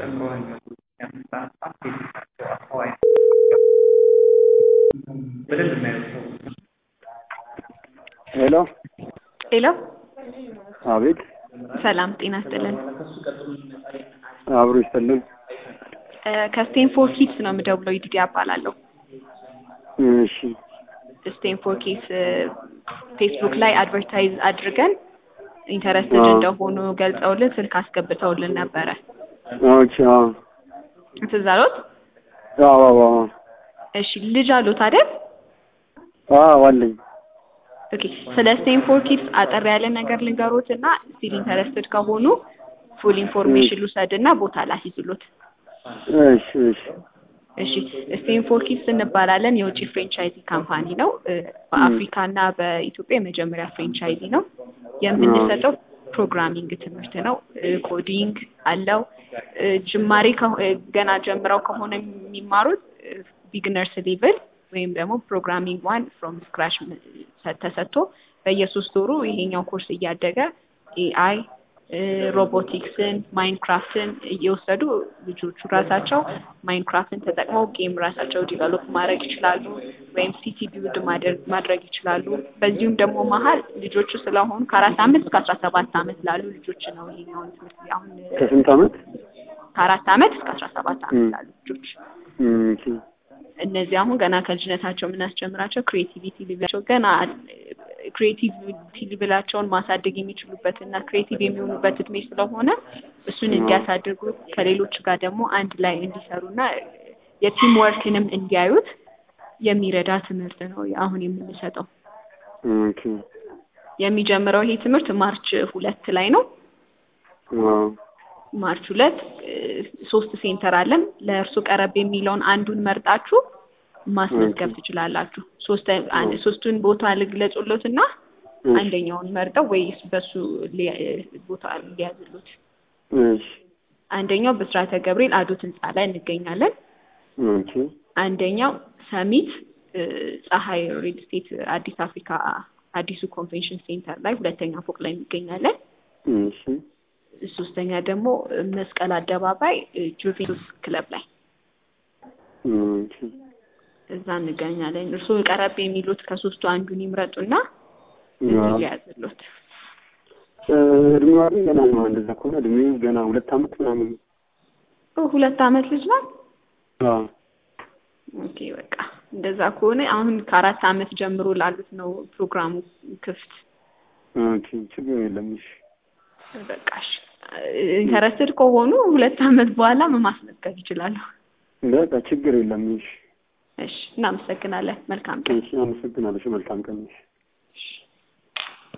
ሄሎ ሄሎ አቤት ሰላም ጤና ይስጥልን። አብሮ ይስጥልን። ከስቴንፎር ኪድስ ነው የምደውለው። ይዲዲ እባላለሁ። እሺ ስቴንፎር ኪድስ ፌስቡክ ላይ አድቨርታይዝ አድርገን ኢንተረስትድ አዎ። እንደሆኑ ገልጸውልን ስልክ አስገብተውልን ነበረ። ኦኬ አዎ ትዝ አሎት? አዎ አዎ አዎ እሺ ልጅ አሉት አይደል? አዎ አለኝ። ኦኬ ስለ ስቴንፎር ኪድስ አጠር ያለ ነገር ልንገሮት እና ስቲል ኢንተረስትድ ከሆኑ ፉል ኢንፎርሜሽን ልውሰድ እና ቦታ ላስይዝሎት። እሺ እሺ እሺ ስቴንፎር ኪድስ እንባላለን። የውጭ ፍሬንቻይዚ ካምፓኒ ነው። እ፣ በአፍሪካ እና በኢትዮጵያ የመጀመሪያ ፍሬንቻይዚ ነው። የምንሰጠው ፕሮግራሚንግ ትምህርት ነው። እ፣ ኮዲንግ አለው። እ፣ ጅማሬ ከሆ- እ፣ ገና ጀምረው ከሆነ የሚማሩት ቢግነርስ ሌቭል ወይም ደግሞ ፕሮግራሚንግ ዋን ፍሮም ስክራች ተሰጥቶ በየሶስት ወሩ ይሄኛው ኮርስ እያደገ ኤአይ ሮቦቲክስን ማይንክራፍትን እየወሰዱ ልጆቹ ራሳቸው ማይንክራፍትን ተጠቅመው ጌም ራሳቸው ዲቨሎፕ ማድረግ ይችላሉ፣ ወይም ሲቲ ቢውልድ ማድረግ ይችላሉ። በዚሁም ደግሞ መሀል ልጆቹ ስለሆኑ ከአራት አመት እስከ አስራ ሰባት አመት ላሉ ልጆች ነው ይሄኛውን ትምህርት አሁን ከስንት አመት? ከአራት አመት እስከ አስራ ሰባት አመት ም። ላሉ ልጆች ኦኬ እነዚህ አሁን ገና ከልጅነታቸው የምናስጀምራቸው ክሬቲቪቲ ሊቭላቸው ገና ክሬቲቪቲ ሊቭላቸውን ማሳደግ የሚችሉበት እና ክሬቲቭ የሚሆኑበት እድሜ ስለሆነ እሱን እንዲያሳድጉ ከሌሎች ጋር ደግሞ አንድ ላይ እንዲሰሩና የቲም ወርክንም እንዲያዩት የሚረዳ ትምህርት ነው አሁን የምንሰጠው። ኦኬ የሚጀምረው ይሄ ትምህርት ማርች ሁለት ላይ ነው። አዎ ማርች ሁለት እ፣ ሶስት ሴንተር አለን። ለእርሱ ቀረብ የሚለውን አንዱን መርጣችሁ ማስመዝገብ ትችላላችሁ። ሶስት አንድ ሶስቱን ቦታ ልግለጹሎት እና እሺ አንደኛውን መርጠው ወይስ በሱ ሊ- ቦታ ሊያዝሉት። እሺ አንደኛው ብስራተ ገብርኤል አዶት ህንፃ ላይ እንገኛለን። ኦኬ አንደኛው ሰሚት እ፣ ፀሐይ ሪል ስቴት አዲስ አፍሪካ አዲሱ ኮንቬንሽን ሴንተር ላይ ሁለተኛ ፎቅ ላይ እንገኛለን። እሺ ሶስተኛ ደግሞ መስቀል አደባባይ እ፣ ጁቬንቱስ ክለብ ላይ ኦኬ እዛ እንገኛለን። እርስዎ ቀረብ የሚሉት ከሶስቱ አንዱን ይምረጡና አዎ ሊያዝሉት። እ፣ እድሜዋ ግን ገና ነው። እንደዛ ከሆነ እድሜው ገና ሁለት አመት ምናምን ነው። ኦ፣ ሁለት አመት ልጅ ናት። አዎ ኦኬ በቃ እንደዛ ከሆነ አሁን ከአራት አመት ጀምሮ ላሉት ነው ፕሮግራሙ ክፍት። ኦኬ ችግር የለም። እሺ በቃሽ ኢንተረስትድ ከሆኑ ሁለት አመት በኋላ ማስመዝገብ ይችላሉ። በቃ ችግር የለም። እሺ እሺ እናመሰግናለን። መልካም ቀን። እሺ አመሰግናለሁ። መልካም ቀን። እሺ እሺ።